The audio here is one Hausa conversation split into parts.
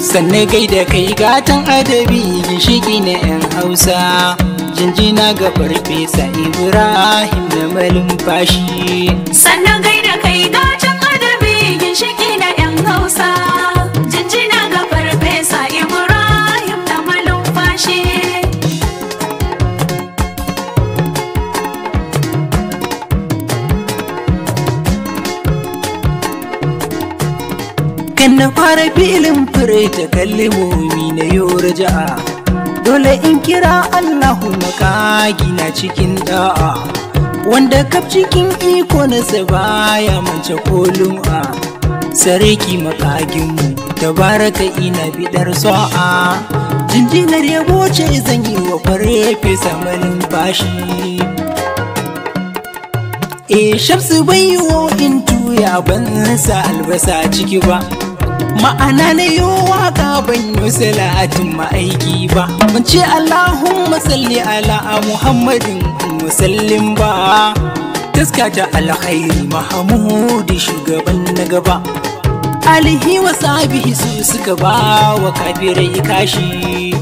sannan gaida kai gatan adabi ginshiki na 'yan hausa jinjina ga farfesa ibrahim da malumfashi sannan gaida kai gatan adabi ginshiki na 'yan hausa jinjina ga farfesa ibrahim da malumfashi kan na fara filin fure ta kalmomi na yau ja'a dole in kira allahu makagi na cikin da'a wanda kaf cikin iko na baya mance kolum a sarki makaginmu tabaraka ina bidar sa'a jinjinar yabo ce zan yi wa fare fesa malin bashi e shamsu bai yiwo in tuya ban sa albasa ciki ba ma'ana na yi waka ban yi salatin ma'aiki ba ban ce allahumma salli ala muhammadin musallin ba taska ta alkhairi mahamudu shugaban na gaba alihi wa sabihi su suka ba wa kafirai kashi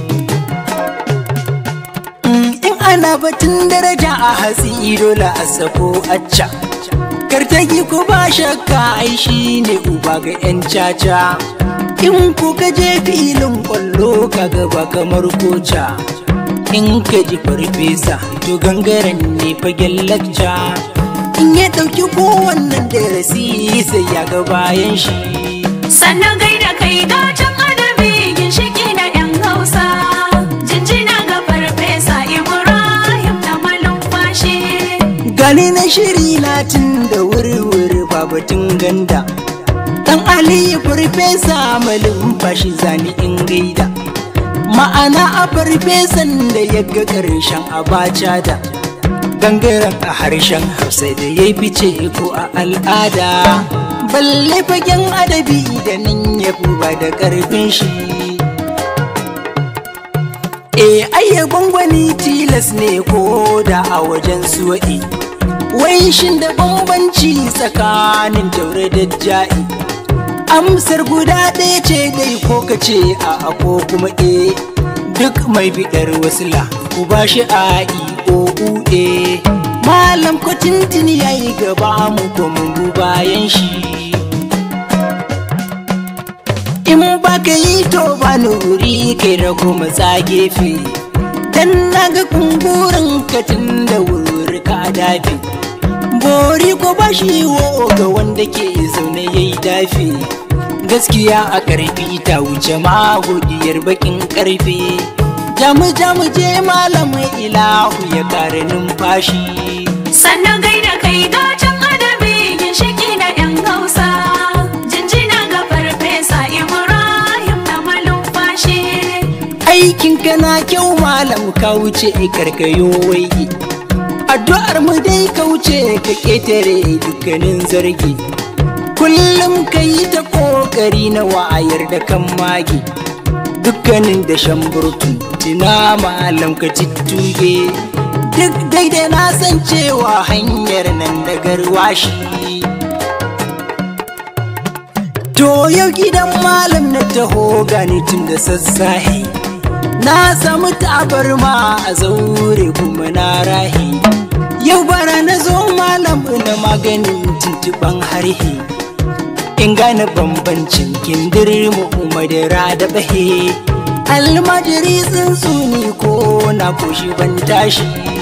in ana batun daraja a hatsi dole a sako acca kartagi ku ba shakka ai shi ne uba ga 'yan caca in ku ka je filin kwallo ka gaba kamar koca in ka ji farfesa to gangaren ne fagen lacca in ya ɗauki kowannan darasi sai ya ga bayan shi sannan gaida kai gatan adabi ginshiki na 'yan hausa jinjina ga farfesa ibrahim da malumfashi gani na shiri latin da wuri-wuri babatun ganda dan aliyu farfesa malin fashi zani in gaida ma'ana a farfesan da ya ga ƙarshen abaca da gangaren a harshen hausa da ya fice ko a al'ada balle fagen adabi da nan ya ba da ƙarfin shi e ayya gwangwani tilas ne ko da a wajen suwa'i wai shin da bambanci tsakanin taure da ja'i amsar guda ɗaya ce dai ko ka ce a ko kuma e duk mai biɗar wasila ku ba shi a o e malam ko tintini ya yi gaba mu ko mun bayan shi in ba ka yi to ba wuri kai da kuma gefe dan naga kungurin katin da wuri ka dafi bori ko ba shi wo ga wanda ke zaune yayi dafi gaskiya a karfi ta wuce magodiyar bakin karfe jamu jamu je malamin ilahu ya kare numfashi sannan gaida kai gatan adabi ginshiki na 'yan hausa jinjina ga farfesa ibrahim da malumfashi aikin kana kyau malam ka wuce karkayo waigi addu'ar mu dai ka wuce ka ketare dukkanin zargi kullum ka yi ta kokari na wayar da kan magi dukkanin da shan burtun tina malam ka tuttuge duk daidai na san cewa hanyar nan da garwashi To yau gidan malam na taho gani tun da sassahe Na samu tabarma a zaure kuma na rahi Yau bara na zo malam na maganin tuntuban harhe In gane bambancin kindirmu madara da bahe Almajiri tsuntsuni ko na koshi ban tashi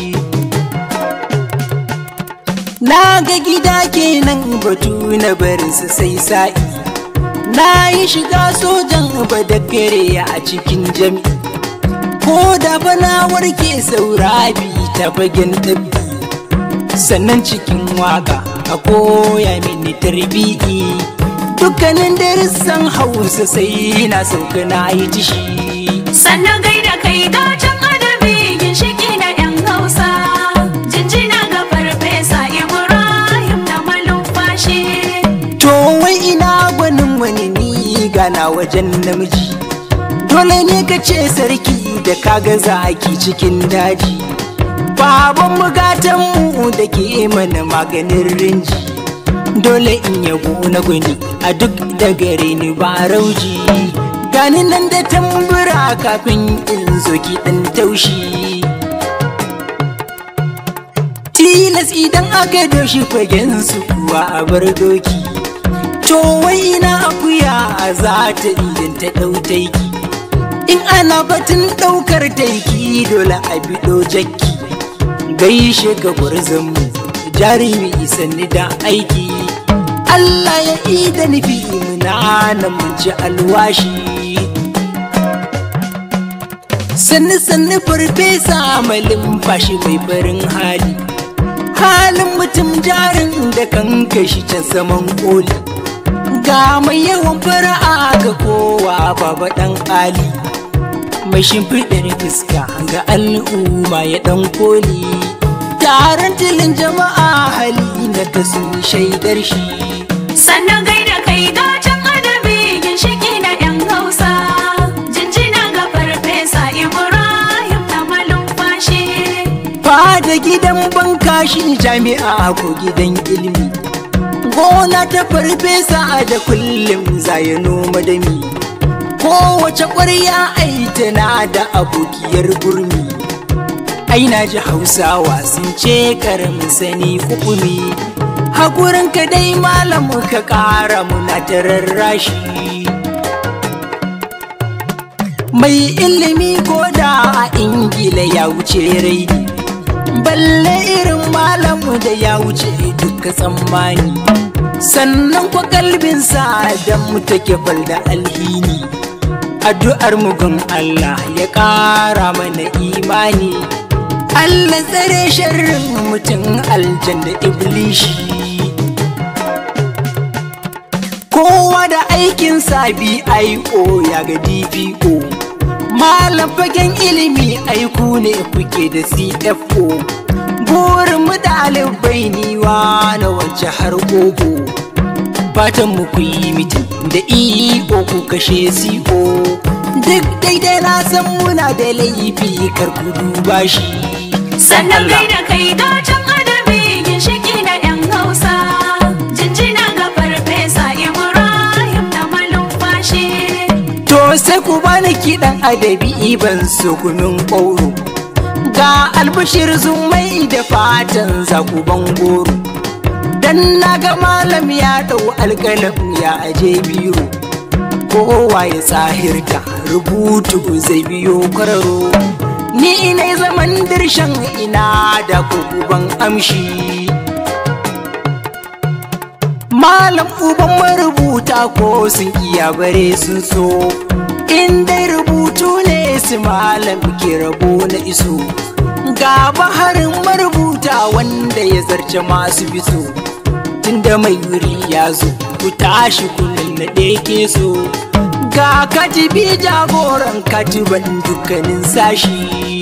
Na ga gida kenan batu na barinsa sai sa'i Na yi shiga sojan badakare a cikin jami Ko da bana warke saura bi ta fagen ɗab'i Sannan cikin waka a koya mini tarbi'i Dukkanin darussan hausa sai na sauka na yi tishi sannan gaida kai gatan adabi ginshiki na 'yan hausa jinjina ga farfesa ibrahim da malumfashi To wai ina gwanin wani ni gana wajen namiji Dole ne ka ce sarki da kaga zaki cikin daji Baban mugatanmu da ke mana maganin rinji Dole in yabo na gwani a duk da gare ni ba rauji gani nan da tambura kafin in zo kiɗan taushi tilas idan aka doshi fagen su kuwa a bar doki to wai ina akuya za ta idan ta ɗau taiki in ana batun ɗaukar taiki dole a biɗo jakki gaishe ga gwarzonmu jarumi sanni da aiki Allah ya ida nufi muna nan mun ci alwashi sannu sannu farfesa malin fashi mai farin hali halin mutum jarin da kan kashi can saman koli ga mai yawan fara'a ga kowa baba dan ali mai shimfiɗar fuska ga al'umma ya dan koli taron tilin jama'a hali na ta sun shaidar shi sannan gaida kai gatan adabi ginshiki na yan hausa jinjina ga farfesa ibrahim na malumfashi fada gidan bankashi jami'a ko gidan ilimi gona ta farfesa da kullum zaya noma da mi kowace ƙwarya ai tana da abokiyar gurmi ai na ji hausawa sun ce karamin sani hukumi hakurin ka dai malam ka ƙara muna ta rarrashi mai ilimi ko da a ingila ya wuce raini balle irin malamu da ya wuce duka tsammani sannan kwa kalbinsa da mu take fal da alhini addu'ar mugun Allah ya ƙara mana imani Allah tsare sharrin mutum aljanna iblishi kowa da aikin sabi aiko ya ga dpo malam fagen ilimi aiku ne kuke da cfo burin mu ɗalibai niwa na wance har gogo fatan mu ku yi mitin da eo ku kashe co duk daidai na san muna da laifi kar ku duba shi sannan gaida kai gatan adabi ginshiki na yan hausa jinjina ga farfesa ibrahim na malumfashi To sai ku bani kiɗan adabi ban so kunun ƙauro Ga albashir zumai da fatan zakuban goro Dan na ga malam ya ɗau alƙalam ya aje biro Kowa ya tsahirta rubutu zai biyo kwararo Ni ina zaman dirshan ina da kukuban amshi Malam uban marubuta ko sun iya bare sun so In dai rubutu ne su malam ke rabo na iso Ga baharin marubuta wanda ya zarce masu biso Tunda mai wuri ya zo ku tashi kullum na ɗeke so Ga katibi jagoran katiban dukkanin sashi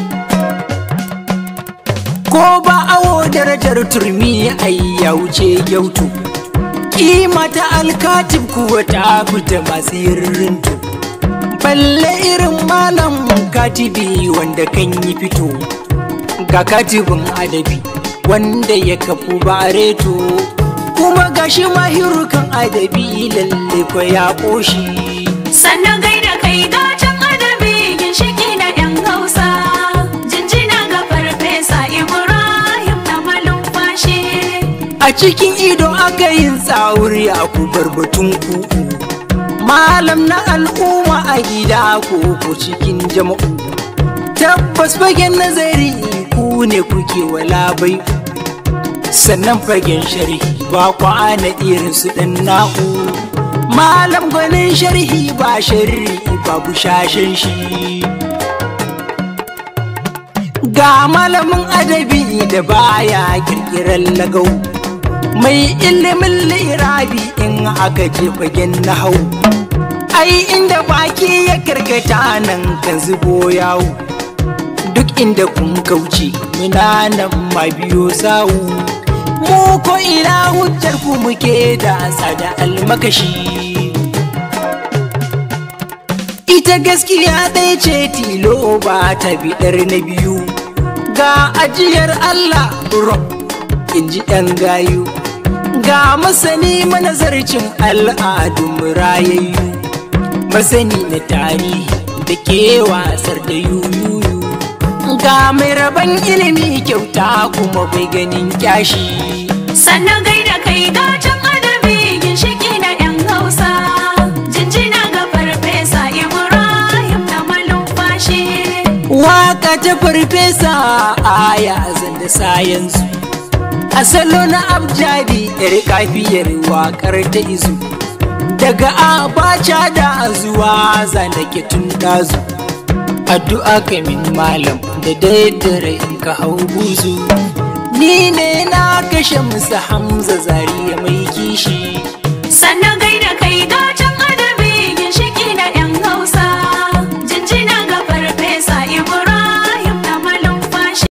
Ko ba awo darajar turmi ai ya wuce gyautu kima ta alkatib kuwa ta fita masu yirrinto balle irin malam katibi wanda kan yi fito ga katibin adabi wanda ya kafu bareto kuma gashi mahirukan adabi lalle ko ya ƙoshi sannan gaida kai gatan adabi ginshiki na yan hausa jinjina ga farfesa ibrahim na malumfashi a cikin ido aka yin tsawuri a kubar batun kuku malam na al'umma a gida ko ko cikin jama'u tabbas fagen nazari ku ne kuke wala bai sannan fagen sharhi ba kwana irin su dan na'u malam gwanin sharhi ba sharri babu shashen shi ga malamin adabi da baya kirkirar lagau mai ilimin lirabi in aka je fagen na hau ai inda baki ya karkata nan kan zubo yawo duk inda kun kauce muna nan ma biyo sawu mu ko ina hujjar ku muke da tsada almakashi ita gaskiya ɗaya ce tilo ba ta biɗar na biyu ga ajiyar Allah rob in ji ɗan gayu ga masani manazarcin al'adun rayayyu masani na tarihi da ke wasar da yuyuyu ga mai rabon ilimi kyauta kuma bai ganin kyashi sannan gaida kai gatan adabi ginshiki na yan hausa jinjina ga farfesa ibrahim na malumfashi waka ta farfesa aya zan da sayansu a salo na abjadi yar kafiyar wakar ta izu daga abacha da zuwa zanake tun dazu addu'a kamin malam da daidare in ka hau buzu ni ne na kashe musu hamza zariya mai kishi sannan gaida kai